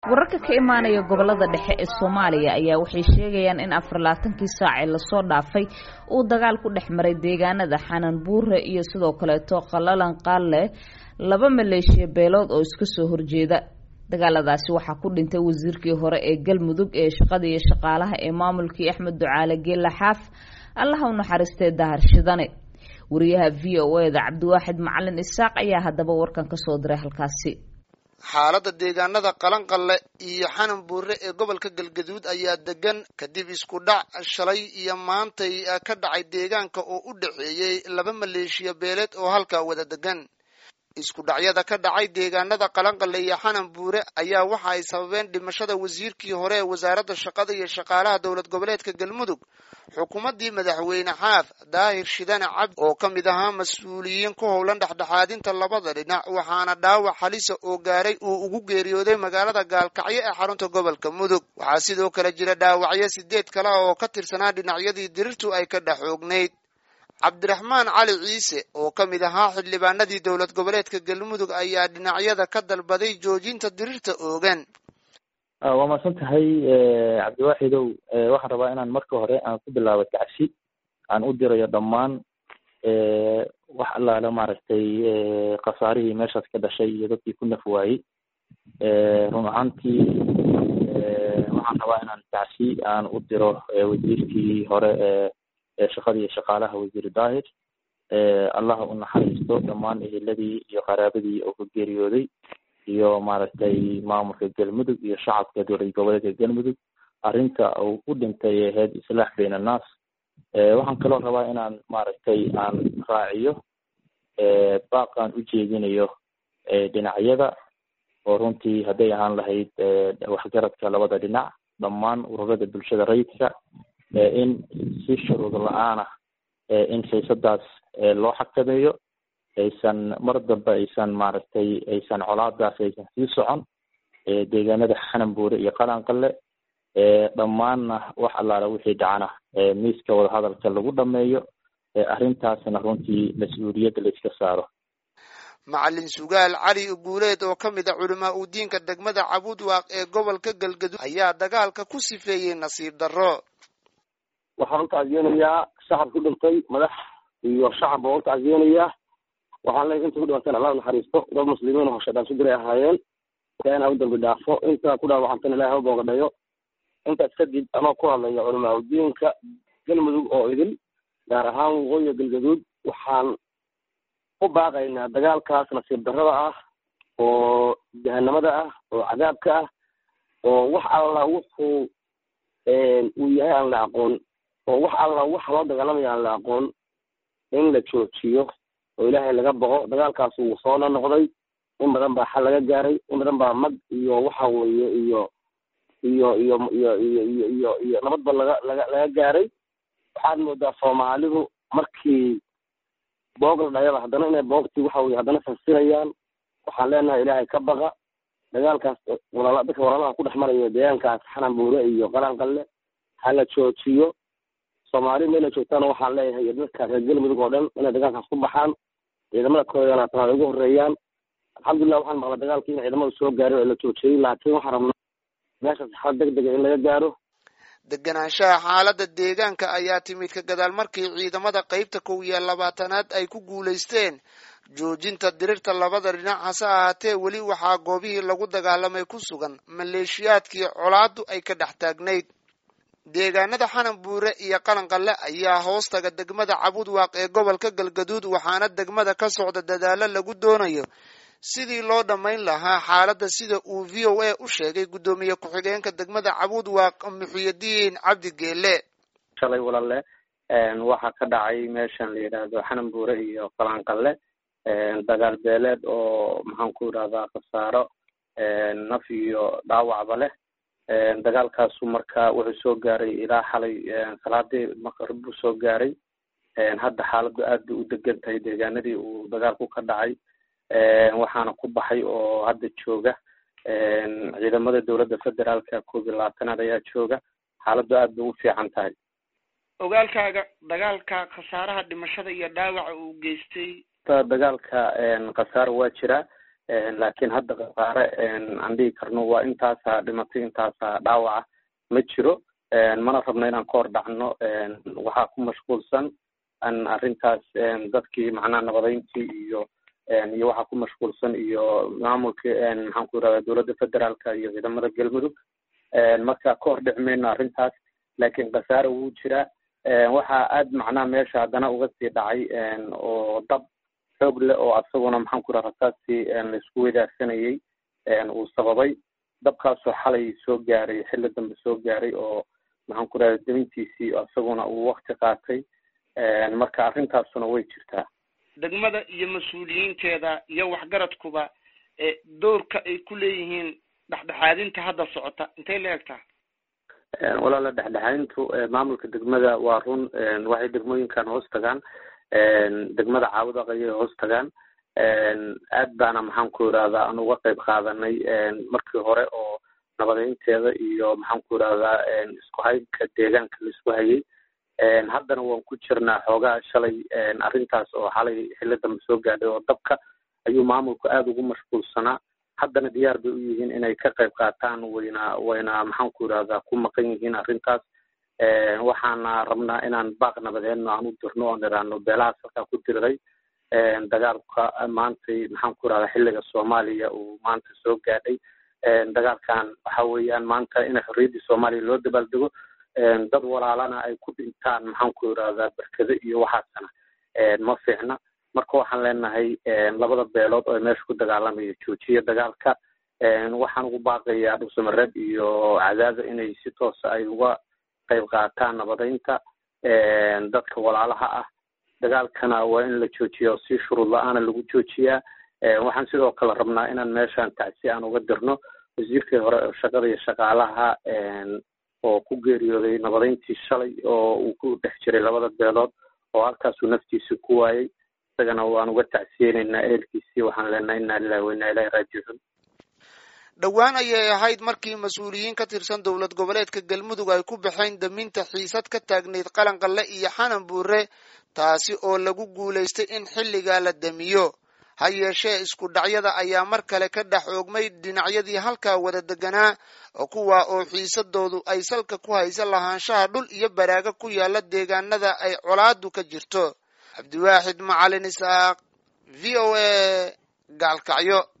wararka ka imaanaya gobolada dhexe ee soomaaliya ayaa waxay sheegayaan in afarlaatankii saacee lasoo dhaafay uu dagaal ku dhex maray deegaanada xanan buure iyo sidoo kaleeto qalalan qaalle laba maleeshiya beelood oo iska soo horjeeda dagaaladaasi waxaa ku dhintay wasiirkii hore ee galmudug ee shaqada iyo shaqaalaha ee maamulkii axmed ducaale geela xaaf allaha u naxariistee dahar shidane wariyaha v o e da cabdiwaaxid macalin isaaq ayaa haddaba warkan kasoo diray halkaasi xaaladda deegaanada qalanqalle iyo xanan buure ee gobolka galgaduud ayaa degan kadib isku dhac shalay iyo maantay ka dhacay deegaanka oo u dhexeeyey laba maleeshiya beeleed oo halkaa wada degan isku dhacyada ka dhacay deegaanada qalanqalle iyo xanan buure ayaa waxa ay sababeen dhimashada wasiirkii hore ee wasaaradda shaqada iyo shaqaalaha dowlad goboleedka galmudug xukuumaddii madaxweyne xaaf daahir shidane cabdi oo ka mid ahaa mas-uuliyiin ku howlan dhexdhexaadinta labada dhinac waxaana dhaawac halisa oo gaaray uu ugu geeriyooday magaalada gaalkacyo ee xarunta gobolka mudug waxaa sidoo kale jira dhaawacyo sideed kale oo ka tirsanaa dhinacyadii dirirtu ay ka dhex oognayd cabdiraxmaan cali ciise oo ka mid ahaa xildhibaanadii dowlad goboleedka galmudug ayaa dhinacyada ka dalbaday joojinta dirirta oogan waa mahadsan tahay cabdiwaaxidow waxaan rabaa inaan marka hore aan ku bilaabo tacsi aan u dirayo dhammaan wax allaale maaragtay khasaarihii meeshaas ka dhashay iyo dadkii ku naf waayey run ahaantii waxaan rabaa inaan tacsi aan u diro wasiirkii hore ee shaqada iyo shaqaalaha wasiir daahir allaha u naxariisto dhammaan eheladii iyo qaraabadii oo ka geeriyooday iyo maaragtay maamulka galmudug iyo shacabka dowlad goboleedka galmudug arrinta uu u dhintay ee ahayd islaax bayn annaas waxaan kaloo rabaa inaan maaragtay aan raaciyo baaqaan u jeedinayo dhinacyada oo runtii hadday ahaan lahayd waxgaradka labada dhinac dhammaan ururada bulshada rayidka in si shuruud la-aanah in xiisadaas loo xakameeyo aysan mar dambe aysan maaragtay aysan colaadaas aysan sii socon deegaanada xanan buure iyo qalanqalle dhammaanna wax allaala wixii dhacana miiska wadahadalka lagu dhameeyo arrintaasna runtii mas-uuliyadda la iska saaro macalin sugaal cali guuleed oo ka mid a culamaa u diinka degmada cabudwaaq ee gobolka galgaduud ayaa dagaalka ku sifeeyey nasiib darro waxaan u tacsiyeynayaa shacab ku dhintay madax iyo shacab baan u tacsiyeynayaa waxaan leeyahy inta ku dhimanteen allah naxariisto dad muslimiin oo shadaan su diray ahaayeen ilaahna ha u dambi dhaafo inta ku dhaawacantana ilahay ha u boogadhayo intaas kadib anoo ku hadlaya culamaa udiinka galmudug oo idil gaar ahaan waqooyiga galgaduud waxaan u baaqaynaa dagaalkaas nasiib darrada ah oo jahanamada ah oo cadaabka ah oo wax alla wuxuu uu yahay aan la aqoon oo wax alla wax loo dagaalamaya aan la aqoon in la joojiyo oo ilaahay laga boqo dagaalkaas wuu soo nonoqday in badan baa xal laga gaaray in badan baa mag iyo waxa weeye iyo iyo iyo iyo iyo iyo iyo iyo nabadba laga laga laga gaaray waxaad moodaa soomaalidu markii boog la dhayaba haddana inay boogtii waxa weye haddana fasirayaan waxaan leenahay ilaahay ka baqa dagaalkaas walaala dadka walaalaha ku dhex maraya deegaankaas xanan buure iyo qalanqalle ha la joojiyo soomaali meela joogtaana waxaan leeyahay dadka reer galmudug oo dhan inay dagaalkaas ku baxaan ciidamada koodana tan ay ugu horeeyaan alxamdulilah waxaan maqla dagaalkii in ciidamadu soo gaaray oo la joojiyey laakiin waxaan rabnaa meeshaas xal deg dega in laga gaaro deganaanshaha xaaladda deegaanka ayaa timid ka gadaal markii ciidamada qeybta kow iyo labaatanaad ay ku guulaysteen joojinta dirirta labada dhinac hase ahaatee weli waxaa goobihii lagu dagaalamay ku sugan maleeshiyaadkii colaadu ay ka dhex taagnayd deegaanada xanan buure iyo qalanqalle ayaa hoostaga degmada cabudwaaq ee gobolka galgaduud waxaana degmada ka socda dadaalo lagu doonayo sidii loo dhammayn lahaa xaaladda sida uu v o a u sheegay guddoomiye ku-xigeenka degmada cabudwaaq muxuyadiin cabdi geele shalay walaale waxaa ka dhacay meeshan la yidhaahdo xanan buure iyo qalanqalle dagaal beeleed oo maxaan ku idhahdaa khasaaro naf iyo dhaawacba leh dagaalkaasu marka wuxuu soo gaaray ilaa xalay salaadii maqrib buu soo gaaray hadda xaaladdu aad bay u degan tahay deegaanadii uu dagaalku ka dhacay waxaana ku baxay oo hadda jooga ciidamada dowladda federaalka koob iyo labaatanaad ayaa jooga xaaladdu aad bay u fiican tahay ogaalkaaga dagaalka khasaaraha dhimashada iyo dhaawaca uu geystay dagaalka khasaaro waa jira laakiin hadda khasaare aan dhihi karno waa intaasaa dhimatay intaasaa dhaawaca ma jiro mana rabno inaan ka hor dhacno waxaa ku mashquulsan an arrintaas dadkii macnaha nabadeyntii iyo iyo waxaa ku mashquulsan iyo maamulka maxaan ku yirahdaa dowladda federaalka iyo ciidamada galmudug marka ka hor dhici mayno arrintaas laakiin khasaare wuu jiraa waxaa aad macnaha meesha haddana uga sii dhacay oo dab xoog leh oo asaguna maxaan ku yiraha rasaastii laisku wadaagsanayay uu sababay dabkaasoo xalay soo gaaray xilli dambe soo gaaray oo maxaan ku yirahda demintiisii asaguna uu wakti qaatay marka arrintaasuna way jirtaa degmada iyo mas-uuliyiinteeda iyo waxgaradkuba doorka ay ku leeyihiin dhexdhexaadinta hadda socota intay la egtaa walaala dhexdhexaadintu maamulka degmada waa run waxay degmooyinkan hoos tagaan degmada caawudaq ayay hoos tagaan aad baana maxaan ku yirahdaa aan uga qayb qaadanay markii hore oo nabadeynteeda iyo maxaan ku yirahdaa isku haybka deegaanka laisku hayay haddana waan ku jirnaa xoogaa shalay arrintaas oo xalay xilli dambe soo gaadhay oo dabka ayuu maamulku aada ugu mashquulsanaa haddana diyaar bay u yihiin inay ka qayb qaataan wayna wayna maxaan ku yirahdaa ku maqan yihiin arrintaas waxaana rabnaa inaan baaq nabadeedno aan u dirno oon iraano beelahaas halkaa ku diriray dagaalka maantay maxaan ku yirahdaa xilliga soomaaliya uu maanta soo gaadhay dagaalkan waxa weeyaan maanta in xorriyaddii soomaaliya loo dabaaldego dad walaalana ay ku dhintaan maxaan ku yirahdaa berkado iyo waxaasna ma fiicna marka waxaan leenahay labada beelood oo meesha ku dagaalamayo joojiya dagaalka waxaan ugu baaqayaa dhuusamareeb iyo cadaada inay si toosa ay uga qayb qaataan nabadeynta dadka walaalaha ah dagaalkana waa in la joojiya oo si shuruud la-aana lagu joojiyaa waxaan sidoo kale rabnaa inaan meeshan tacsi aan uga dirno wasiirkii hore oo shaqada iyo shaqaalaha oo ku geeriyooday nabadeyntii shalay oo uu ku dhex jiray labada beelood oo halkaasuu naftiisa ku waayey isagana waan uga tacsiyeynaynaa ehelkiisii waxaan leenahay inaa lilahi wa inaa ilahi raajicuun dhowaan ayay ahayd markii mas-uuliyiin ka tirsan dowlad goboleedka galmudug ay ku baxeen daminta xiisad ka taagnayd qalanqalle iyo xanan buure taasi oo lagu guulaystay in xilligaa la damiyo ha yeeshee isku dhacyada ayaa mar kale ka dhex oogmay dhinacyadii halkaa wada deganaa oo kuwaa oo xiisadoodu ay salka ku haysa lahaanshaha dhul iyo baraaga ku yaala deegaanada ay colaadu ka jirto cabdiwaaxid macalin isaaq v o a gaalkacyo